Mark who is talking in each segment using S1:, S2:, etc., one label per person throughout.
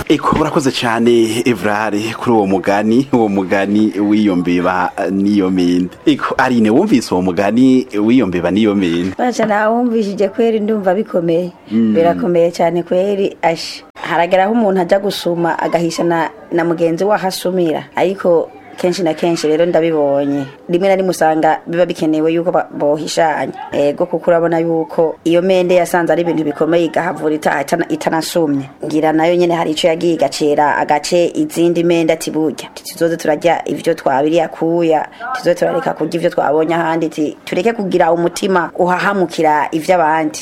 S1: eko urakoze cyane evrare kuri uwo mugani uwo mugani w'iyo mbeba n'iyo mende eko arine wumvise uwo mugani w'iyo mbeba n'iyo mende
S2: baca nawumvishije kweri ndumva bikomeye birakomeye cyane kweri asha harageraho umuntu ajya gusuma agahisha na, na mugenzi we aho asumira ariko kenshi na kenshi rero ndabibonye rimwe na rimwe usanga biba bikenewe yuko ba- bohishanya ego kuko urabona yuko iyo mende yasanze ari ibintu bikomeye igahavura ita- itana- itanasumye ngira nayo nyene hari ico yagiye igacera agace izindi mende ati burya tuzoze turarya ivyo twabiriye akuya tuzoze turareka kurya ivyo twabonye ahandi ti tureke kugira umutima uhahamukira ivy'abandi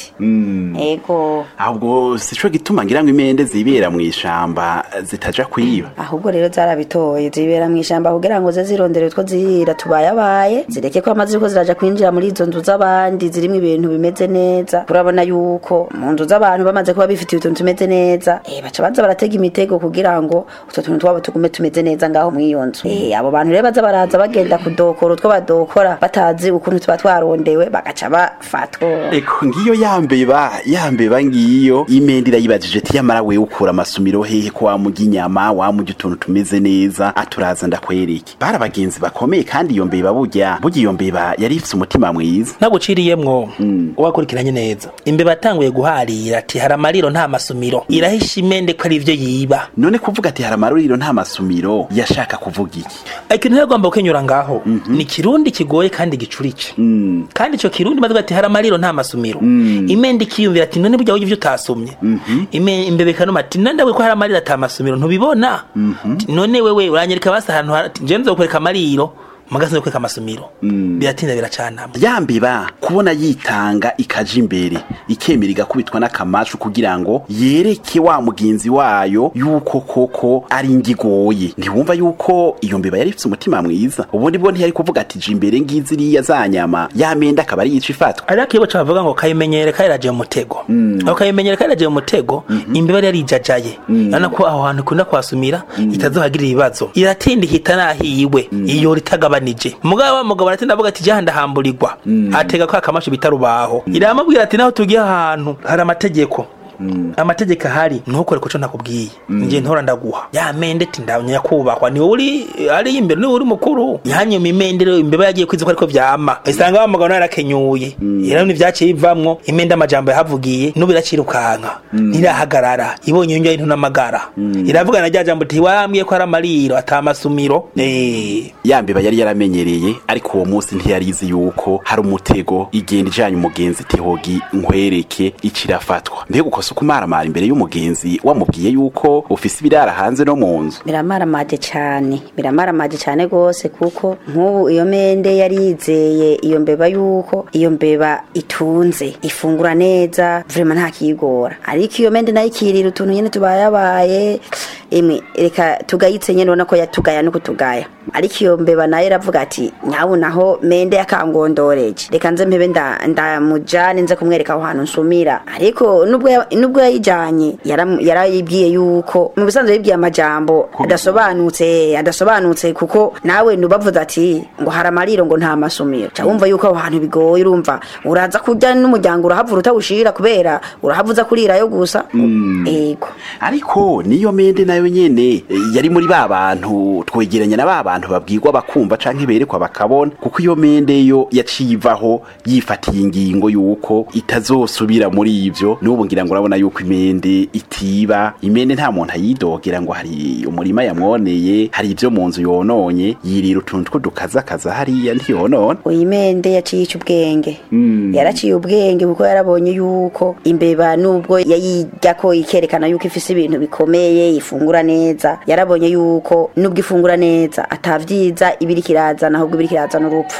S2: ego
S1: ahubwo sico gituma ngira ngo imende zibera mu ishamba zitaja kwiba
S2: ahubwo rero zarabitoye zibera mu ishamba kugira ngo ze zirondere utwo zirira tubayabaye zireke ko amazi ko ziraja kwinjira muri izo nzu z'abandi zirimo ibintu bimeze neza urabona yuko mu nzu z'abantu bamaze kuba bifitiye utuntu tumeze neza eh baca baza baratega imitego kugira ngo utwo tuntu twabo tugume tumeze neza ngaho mu iyo nzu eh abo bantu rero baza baraza bagenda kudokora utwo badokora batazi ukuntu tuba twarondewe bagaca bafatwa
S1: eko ngiyo yambeba yambeba ngiyo imende irayibajije ati yamara wewe ukura amasumiro hehe ko wamurya inyama wamurya utuntu tumeze neza aturaza ndakwereke bari abagenzi bakomeye kandi iyo mbeba burya burya iyo mbeba yari ifise umutima mwiza
S3: naguciriyemwo wakurikiranye neza imbeba yatanguye guharira ati hari amariro nta masumiro irahisha imende ko ari ivyo yiba
S1: none kuvuga ati hari amaruriro nta masumiro yashaka kuvuga iki
S3: ikintu rero agomba gukenyura ngaho ni kirundi kigoye kandi gicurice kandi ico kirundi maze ati hari amariro nta masumiro imende ikiyumvira ati none burya wowe ivyo utasumye Ime- imbeba ikanuma ati none ndawe ko hari amariro ata masumiro ntubibona Ati, none wewe uranyereka basi ahantu hari- ati nje nzokwereka amariro mugasi nzokwereka amasumiro biratinda biracanamwe
S1: yambeba kubona yitanga ikaja imbere ikemera igakubitwa n'akamashu kugira ngo yereke wa mugenzi wayo yuko koko ari ingigoye ntiwumva yuko iyo mbeba yari ifite umutima mwiza ubundi bwo ntiyari kuvuga ati je imbere ngiziriya za nyama yamenda akaba ari yica ifatwa
S3: ariko iyo baca bavuga ngo kayimenyere kayiraje mu mutego ako kayimenyere kayiraje mu mutego imbeba yari yarijajaye urabona ko aho hantu ikunda kuhasumira itazohagirira ibibazo iratinda ihita nahiwe iyo ritagabanije mugabo wa mugabo aratinda avuga ati jya ndahamburirwa atega ko akamasho bita rubaho iramubwira ati naho tugiye ahantu hari amategeko amategeko ahari ntukore kuco nakubwiye nje ntora ndaguha ya mende ati ndanya kubahwa ni wowe uri ari imbere ni wowe uri mukuru yanyuma imende rero imbeba yagiye kwiza ko ariko vyama isanga wa mugabo nawe yarakenyuye rero nivyaciye bivamwo imende amajambo yahavugiye n'ubu iracirukanka ntirahagarara ibonye yongera into n'amagara iravuga na rya jambo ati wambwiye ko ari amariro ata masumiro eh
S1: yambeba yari yaramenyereye ariko uwo munsi ntiyarizi yuko hari umutego igenda ijanye umugenzi tihogi nkwereke icirafatwa mbega ukosa ukumaramara imbere y'umugenzi wamubwiye yuko ufise ibirara hanze no mu nzu
S2: biramaramaje cyane biramaramaje cyane rwose kuko nk'ubu iyo mende yari yizeye iyo mbeba yuko iyo mbeba itunze ifungura neza vrema nta kiyigora ariko iyo mende nayo ikirira utuntu nyene tubayabaye emwe reka tugayitse nyene ubona ko yatugaya no kutugaya ariko iyo mbeba nayo iravuga ati nyabu naho mende yakangondoreje reka nze mpebe nda- ndamujane nze kumwereka aho hantu nsumira ariko nubwo ya- nubwo yayijanye yaram- yarayibwiye yuko mu bisanzwe yibwiye amajambo adasobanutse adasobanutse kuko nawe nubavuze ati ngo hari amariro ngo nta masumiro ca wumva yuko aho hantu bigoye urumva uraza kurya n'umuryango urahavura utawushira kubera urahavuza kurirayo gusa ego
S1: ariko niyo mende nayo nyene eh, yari muri ba bantu twegeranya na ba bantu babwirwa bakumva canke berekwa bakabona kuko iyo mende yo yaciye ivaho yifatiye ingingo yuko itazosubira muri ivyo n'ubu ngira ngo urabona yuko imende itiba imende nta muntu ayidogera ngo hari umurima yamwoneye hari ivyo mu nzu yononye yirira utuntu tw'udukazakaza hariya ntiyonona
S2: uyimende yaciye ica ubwenge yaraciye ubwenge kuko yarabonye yuko imbeba nubwo yayirya ko ikerekana yuko ifise ibintu bikomeye ifungura neza yarabonye yuko nubwo ifungura neza atavyiza ibiri kirazana ahubwo ibiri kirazana urupfu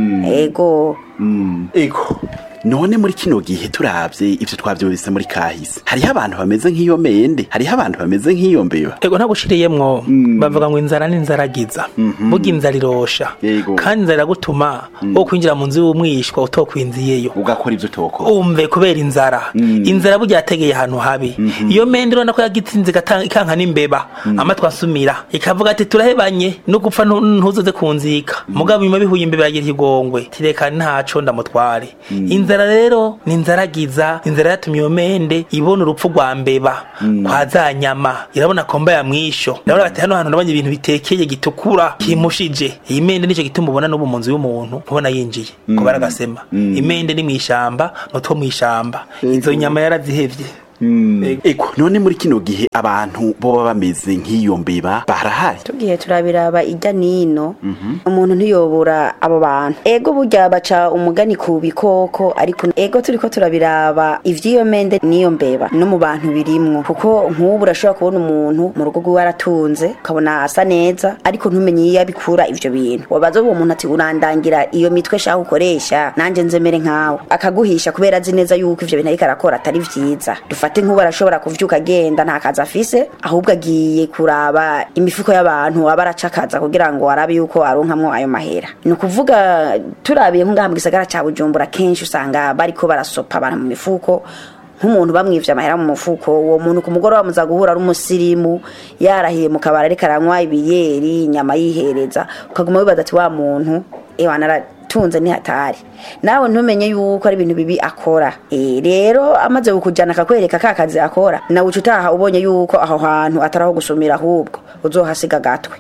S2: ego
S1: ego none muri kino gihe turavye ivyo twavyumvise muri kahise hariho abantu bameze nk'iyo mende hariho abantu bameze nk'iyo mbeba
S3: ego ntagushiriyemwo bavuga ngo inzara ni inzaragiza burya inzara irosha
S1: Yego.
S3: kandi inzara iragutuma wo kwinjira mu nzu y'umwishwa utokwinziyeyo
S1: ugakora ivyo utokora
S3: umve kubera inzara inzara burya yategeye ahantu habi iyo mende urabona ko yagitsinze igata- ikanka n'imbeba amatwi asumira ikavuga ati turahebanye no gupfa ntu- ntuzoze kunzika mugabo nyuma bihuye imbeba yagira ikigongwe tireka ntaco ndamutware inzara inzara rero ni inzaragiza inzara yatumye iyo mende ibona urupfu rwa mbeba kwa za nyama irabona komba ya mwisho irabona bati hano hantu nabonye ibintu bitekeye gitukura kimushije iyi mende nicyo gituma ubona n'ubu mu nzu y'umuntu ubona yinjiye kuba aragasema imende ni mu ishamba n'utwo mu ishamba izo nyama yarazihevye
S1: eko none muri kino gihe abantu boba bameze nk'iyo mbeba barahari
S2: tugiye turabiraba ijya nino umuntu ntiyobora abo bantu ego burya baca umugani ku bikoko ariko ego turiko turabiraba ivy'iyo mende n'iyo mbeba no mu bantu birimwo kuko nk'ubu urashobora kubona umuntu mu rugo rwiwe aratunze ukabona asa neza ariko ntumenye iyo abikura ivyo bintu wabaza uwo muntu ati urandangira iyo mitwe shaka ukoresha nanje nzemere nkawe akaguhisha kubera azi neza yuko ivyo bintu ariko arakora atari vyiza dufate nk'ubu arashobora kuvyuka agenda nta kazi afise ahubwo agiye kuraba imifuko y'abantu aba aracakaza kugira ngo arabe yuko aronkamwo ayo mahera ni ukuvuga turabiye nk'ngaha mu gisagara ca bujumbura kenshi usanga bariko barasopa abantu mu mifuko nk'umuntu bamwivye amahera mu mufuko uwo muntu ku mugoroba muza guhura ari umusirimu yarahiye mu kabari ariko aranywa ibiyeri inyama yihereza ukaguma wibaza ati wa muntu ewa naratunze nihatari nawe ntumenye yuko ari ibintu bibi akora e, rero amaze kukujana akakwereka ka kazi akora nawe uca utaha ubonye yuko aho hantu atari aho gusumira ahubwo uzohasiga agatwe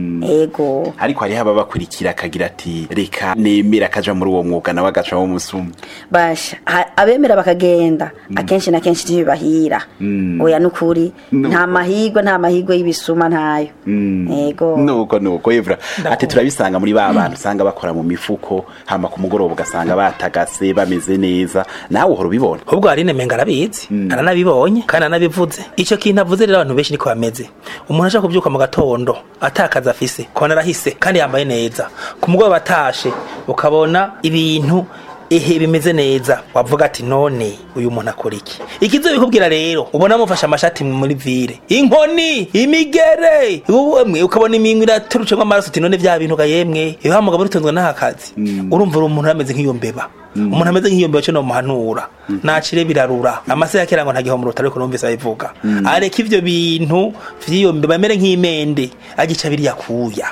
S2: ego
S1: ariko hariho ababakurikira akagira ati reka nemera akaja muri uwo mwuga nawe agaca wo musuma
S2: basha ha- abemera bakagenda akenshi na kenshi ntibibahira oya nukuri
S1: No.
S2: nta mahigwe nta mahigwe y'ibisuma ntayo ego
S1: nuko nuko evra ati turabisanga muri ba bantu usanga bakora mu mifuko hama ku mugoroba ugasanga batagase bameze neza nawe uhora ubibona
S3: ahubwo hari nemenga arabizi aranabibonye kandi aranabivuze icyo kintu avuze rero abantu benshi niko bameze umuntu ashaka kubyuka mu gatondo atakaza afise kubona arahise kandi yambaye neza ku mugoroba atashe ukabona ibintu ehe bimeze neza wavuga ati none uyu muntu akora iki ikizo bikubwira rero ubona amufashe amashati muri vire inkoni imigere uwemwe ukabona iminwe iraturucemo amaraso uti none vya bintu ga yemwe iyo mugabo urutunzwe n'aka kazi urumva uri umuntu ameze nk'iyo mbeba umuntu ameze nk'iyo mbeba cyo nomuhanura nacire birarura amase ya kera ngo ntagiho mu rutaro ariko numvise abivuga areka ivyo bintu vy'iyo mbeba amere nk'imende agica biriya kuya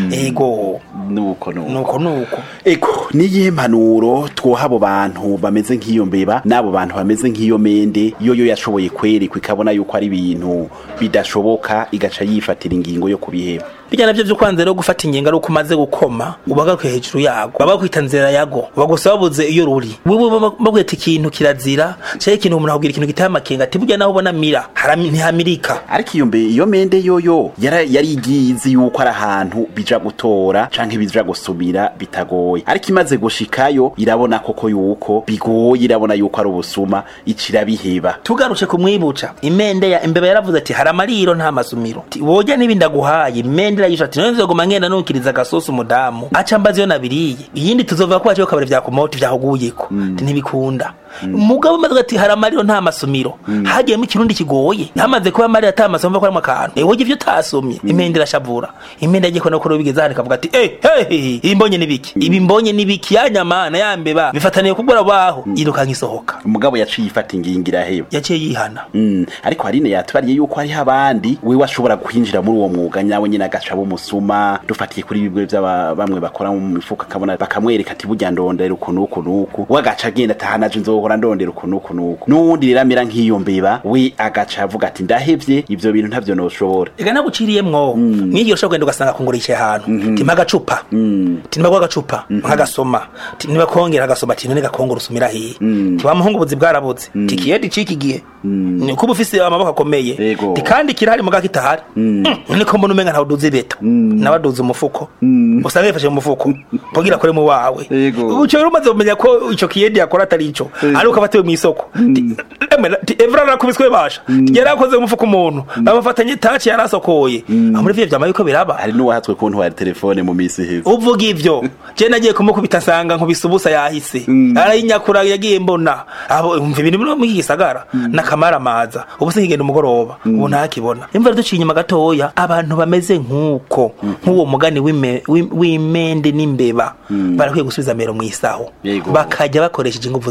S3: ego
S1: nuko nuko
S3: nuko nuko
S1: eko niyihe mpanuro twoha abo bantu bameze nk'iyo mbeba n'abo bantu bameze nk'iyo mende yo yo yashoboye kwerekwa ikabona yuko ari ibintu bidashoboka igaca yifatira ingingo yo kubiheba
S3: bijya navyo vyo kwanza rero gufata ingingo ari uko umaze gukoma ubagaruke hejuru yago baba bakwita nzira yago bagusa babuze iyo ruri wewe bakwita ikintu kirazira canke ikintu umuntu akubwira ikintu giteye amakenga ati burya naho ubona mira harami- ntihamirika
S1: ariko iyo mbe iyo mende yoyo yara yari igizi yuko ari ahantu bija gutora canke bija gusubira bitagoye ariko imaze gushikayo irabona koko yuko bigoye irabona yuko ari ubusuma icira biheba
S3: tugarutse kumwibuca imende ya imbeba yaravuze ati hari amariro nta masumiro Ati, woja n'ibindi aguhaye imende irayisha ati none nzoguma ngenda nukiriza agasosi umudamu aca mbaza iyo nabiriye iyindi tuzova ko waciye kabari vyakumota vyakuguyeko Ati, ntibikunda mugabo maze ati hari amariro nta masumiro hagiyemo ikirundi kigoye hamaze kuba amariro ata masumiro ko arimo akantu ewe ivyo utasomye imende irashavura imende yagiye kubona ko rero bigeze hano ikavuga ati eh hey ibi mbonye nibiki ibi mbonye nibiki ya nyama na ya mbeba bifataniye kubura baho yirukanka isohoka
S1: umugabo yaciye ifata ingingo iraheba
S3: yaciye yihana
S1: Mm, ariko harine yatubariye yuko hariho abandi wewe ashobora kwinjira muri uwo mwuga nyawe nyine agaca bumusuma dufatiye kuri bibwe by'aba bamwe bakora mu mifuka akabona bakamwereka ati burya ndondera uku n'uku n'uku we agaca agenda atahanaje nzohora ndondera uku n'uku n'uku n'uwundi rero amera nk'iyo mbeba we agaca avuga ati ndahevye ivyo bintu ntavyo noshobora
S3: ega naguciriyemwo mwigihe ushobora kugenda ugasanga kungura yicaye ahantu timpa agacupa tinibagwa agacupa nkagasoma nibakongera agasoma ati none gakongora usumira hiye tiwamuhungu ubuzi bwarabuze tikiyedi ciki gihe niko uba ufise amaboko akomeye
S1: Yego.
S3: ti kandi kirahari muga kitahari niko mbona umenga ntawe uduza ibeta nawe aduza umufuko usanga yifashe mu mufuko kugira akore mu wawe
S1: Yego.
S3: uco rero umaze kumenya ko ico kiyedi yakora atari ico ari uko afatiwe mw'isoko Ti- emwe, ti- evra arakubiswe basha yari akoze umufuko umuntu bamufatanye taci yarasokoye aho muri vyo vyama yuko biraba
S1: hari n'uwahatswe kuntwara telefone mu misi iheze
S3: uvuga ivyo je nagiye kumukubita nsanga nkubise ubusa yahise arayinyakura yagiye mbona abo umva ibintu biri muri iki gisagara nakamara amaza ubu sinkigenda umugoroba ubu ntakibona imva duciye inyuma gatoya abantu bameze nk'uko nk'uwo mugani w'ime- w'im- w'imende n'imbeba barakwiye gusubiza mero mw'isaho
S1: Yego.
S3: bakajya bakoresheje inguvu zabo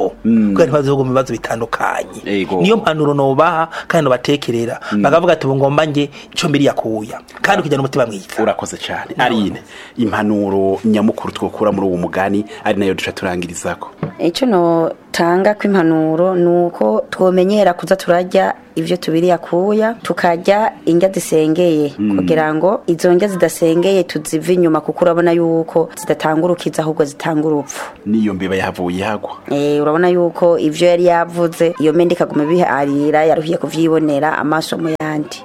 S3: kubaho kugira ntibazoguma ibibazo bitandukanye
S1: Ego.
S3: niyo mpanuro nobaha kandi nobatekerera bakavuga ati ubu ngomba nge ico mbiri yakuya kandi ukijyana umutima mwiza
S1: urakoze cyane arine impanuro nyamukuru twokura muri uwo mugani ari nayo duca turangirizako
S2: icyo notanga kw'impanuro ni uko twomenyera kuza turarya ibyo tubiriye akuya tukarya indya zisengeye kugira ngo izo ndya zidasengeye tuzive inyuma kuko urabona yuko zidatanga urukiza ahubwo zitanga urupfu
S1: niyo mbeba yahavuye ihagwa
S2: Eh, urabona yuko ivyo yari yavuze iyo mende ikaguma biharira yaruhiye kuvyibonera amaso mu yandi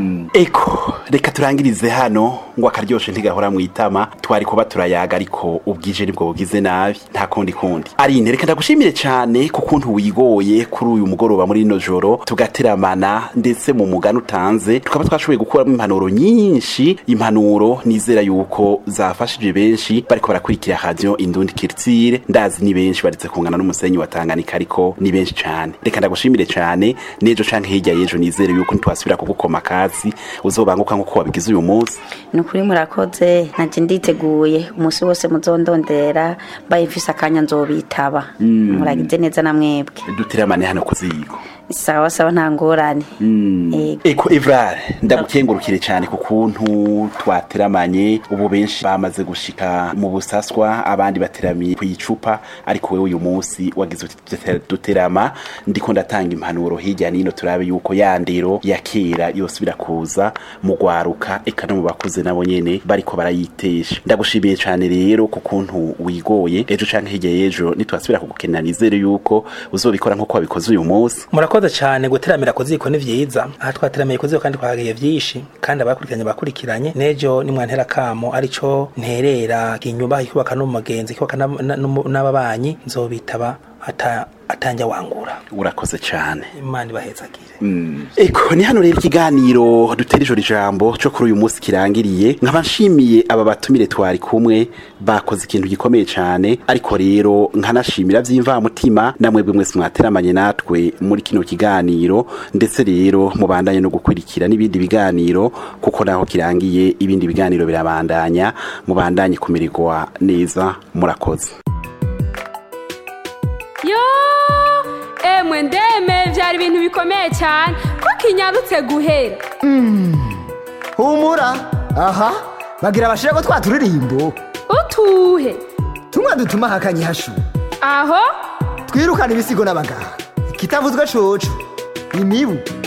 S1: eko reka turangirize hano ngo akaryoshe ntigahora mu itama twari kuba turayaga ariko ubwije nibwo bugize nabi nta kundi kundi arine reka ndagushimire cyane ku kuntu wigoye kuri uyu mugoroba muri ino joro tugateramana ndetse mu mugani utanze tukaba twashoboye gukuramo impanuro nyinshi impanuro nizera yuko zafashije benshi bariko barakurikira radio indundi kirtire ndazi ni benshi baretse kungana n'umusenyi wa Tanganyika ariko ni benshi cyane reka ndagushimire cyane nejo canke hirya yejo nizere yuko ntitwasubira kugukoma kazi uzobanguka nkuko wabigize uyu munsi
S2: ni ukuri murakoze nanje nditeguye umunsi wose muzondondera mbaye mfise akanya nzobitaba muragize neza na mwebwe
S1: duteramane hano ku ziko
S2: sawa sawa nta ngorane Ego.
S1: eko evrare ndagukengurukire cyane ku kuntu twateramanye ubu benshi bamaze gushika mu busaswa abandi bateramiye ku icupa ariko wewe uyu munsi wagize uti dute- duterama ndiko ndatanga impanuro hirya nino turabe yuko ya ndero ya kera yosubira kuza mu gwaruka eka no mu bakuze nabo nyene bariko barayitesha ndagushimiye cyane rero ku kuntu wigoye ejo canke hirya y'ejo nitwasubira kugukenera nizere yuko uzobikora nk'uko wabikoze uyu munsi
S3: murakoze cyane guteramira ku ziko ni vyiza aha twateramiye ku ziko kandi twahagiye vyinshi kandi abakurikiranye bakurikiranye nejo nimwantera kamo arico nterera inyuba ikubaka n'umugenzi ikubaka n'ab- na- n'umu- n'ababanyi nzobitaba ata atanja wangura
S1: urakoze cyane
S3: imana ibahezagire
S1: Eko ni hano rero ikiganiro dutera ijoro ijambo cyo kuri uyu munsi kirangiriye nkaba nshimiye aba batumire twari kumwe bakoze ikintu gikomeye cyane ariko rero nkanashimira by'imvamutima namwebwe mwese mwateramanye natwe muri kino kiganiro ndetse rero mubandanye no gukurikira n'ibindi biganiro kuko naho kirangiye ibindi biganiro birabandanya mubandanye kumererwa neza murakoze
S4: yo emwe ndeme byari ibintu bikomeye cyane ko kinyarutse guhera
S5: humura aha bagira bashira ko twa turirimbo
S4: utuhe
S5: tumwe dutuma hakanye hashu
S4: aho
S5: twirukana ibisigo n'abaganga kitavuzwe coco imibu